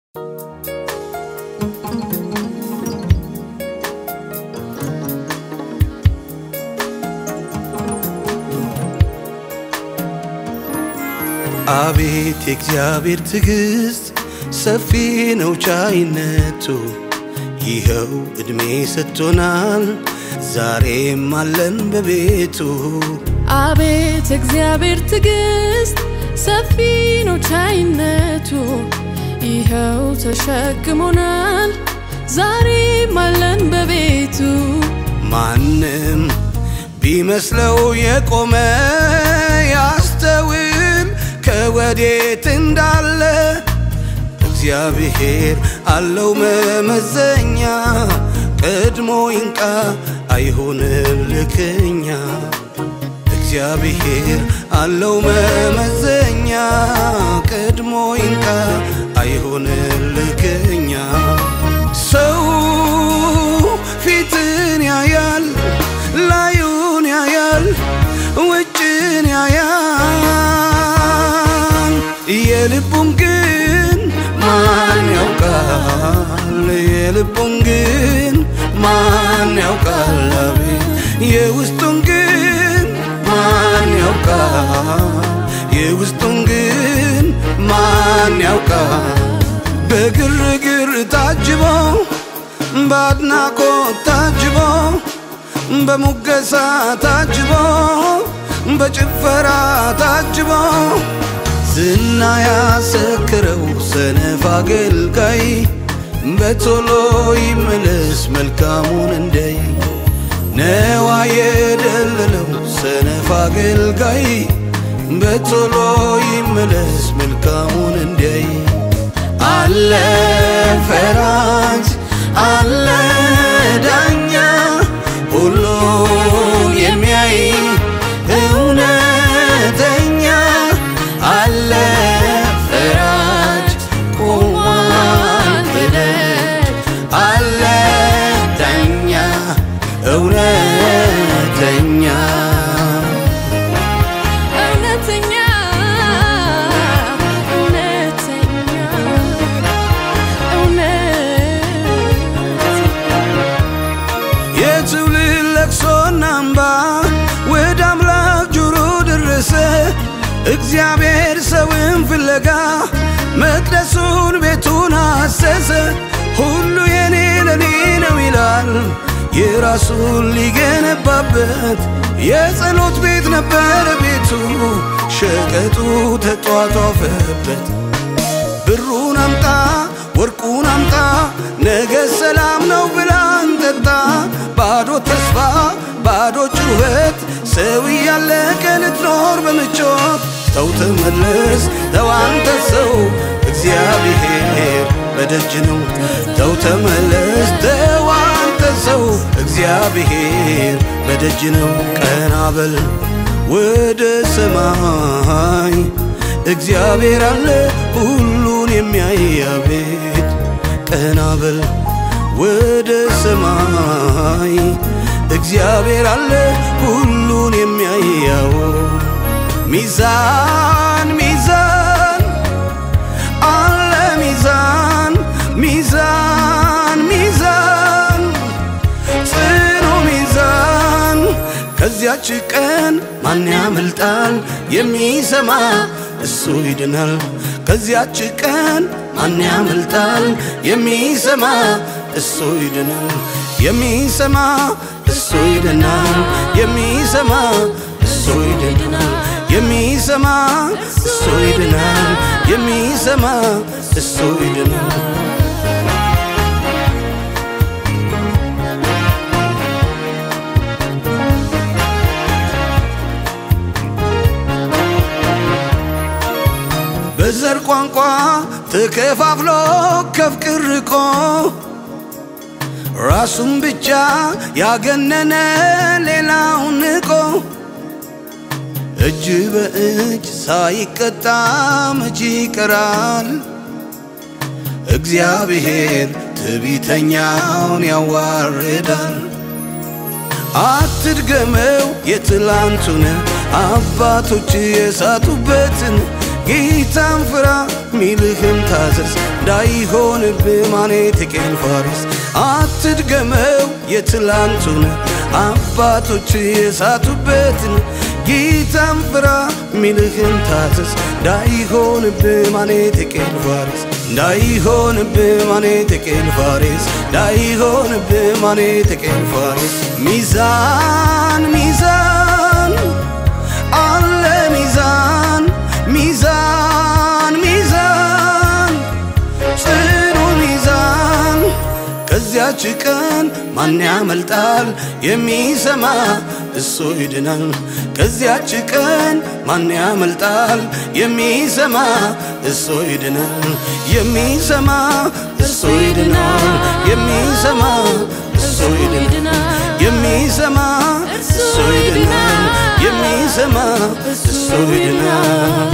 አቤት የእግዚአብሔር ትዕግሥት ሰፊ ነው ቻይነቱ፣ ይኸው ዕድሜ ሰጥቶናል ዛሬም አለን በቤቱ። አቤት እግዚአብሔር ትዕግሥት ሰፊ ነው ቻይነቱ፣ ይኸው ተሸክሞናል ዛሬም አለን በቤቱ። ማንም ቢመስለው የቆመ ያስተውል ከወዴት እንዳለ እግዚአብሔር አለው መመዘኛ ቀድሞ ይንቃ አይሆንም ልክኛ እግዚአብሔር አለው መመዘኛ ቀድሞ ይንቃ አይሆንም ልክኛ ሰው ፊትን ያያል ላዩን ያያል ውጭን ያያል የልቡን ግን ማን ያውቃል የልቡን ግን ማን ያውቃል አቤት የውስጡን ግን ማን ያውቃል የውስጡን ግን ማን ያውቃል በግርግር ታጅቦ በአድናቆት ታጅቦ በሙገሳ ታጅቦ በጭፈራ ታጅቦ ዝና ያሰክረው ሰነፍ አገልጋይ በቶሎ ይመለስ መልካሙን እንደይ ነዋ የደለለው ሰነፍ አገልጋይ በቶሎ ይመለስ መልካሙን እንደይ አለ ፈራጅ አለ ዳኛ ሁሉን የሚያይ እውነተኛ አለ ፈራጅ ቆሟል በደጅ አለ ዳኛ እውነተኛ እውነተኛ እውነተኛ እውነት የትውልድ ለቅሶና እምባ ወደ አምላክ ጆሮ ደረሰ። እግዚአብሔር ሰውን ፍለጋ መቅደሱን ቤቱን አሰሰ። ሁሉ የኔ ለኔ ነው ይላል የራሱን ሊገነባበት የጸሎት ቤት ነበረ ቤቱ ሸቀጡ ተጧጧፈበት። ብሩን አምጣ ወርቁን አምጣ ነገ ሰላም ነው ብላ እንጠጣ። ባዶ ተስፋ ባዶ ጩኸት ሰው እያለቀ ልትኖር በምቾት ተው ተመለስ ተው አንተ ሰው እግዚአብሔር በደጅ ነው። ተው ተመለስ ተው አንተ ሰው እግዚአብሔር በደጅ ነው። ቀና በል ወደ ሰማይ እግዚአብሔር አለ ሁሉን የሚያይ አቤት ቀና በል ወደ ሰማይ እግዚአብሔር አለ ሁሉን የሚያያው ሚዛን ሚዛን አለ ሚዛን ሚዛን ሚዛን ጽኑ ሚዛን ከዚያች ቀን ማን ያመልጣል? የሚሰማ እሱ ይድናል። ከዚያች ቀን ማን ያመልጣል? የሚሰማ እሱ ይድናል። የሚሰማ እሱ ይድናል። የሚሰማ እሱ ይድናል። የሚሰማ እሱ ይድናል። የሚሰማ እሱ ይድናል። በዘር ቋንቋ ተከፋፍሎ ከፍቅር ርቆ ራሱን ብቻ ያገነነ ሌላውን ንቆ እጅ በእጅ ሳይቀጣ መቼ ይቀራል? እግዚአብሔር ትዕቢተኛውን ያዋርዳል። አትድገመው የትላንቱን አባቶች የሳቱበትን ጌታን ፍራ ሚልህን ታዘዝ እንዳይሆንብህ ማኔት ቄል ፋሪስ አትድገመው የትላንቱን አባቶች የሳቱበትን ጌታን ፍራ ሚልህን ታዘዝ እንዳይሆንብህ ማኔት ቄል ፋሪስ እንዳይሆንብህ ማኔት ቄል ፋሪስ እንዳይሆንብህ ማኔት ቄል ፋሪስ ሚዛን ሚዛን አለ ሚዛን ሚዛን ሚዛን ጽኑ ሚዛን ከዚያች ቀን ማን ያመልጣል የሚሰማ እሱ ይድናል ከዚያች ቀን ማን ያመልጣል የሚሰማ እሱ ይድናል የሚሰማ እሱ ይድናል የሚሰማ እሱ ይድናል የሚሰማ እሱ ይድናል የሚሰማ እሱ ይድናል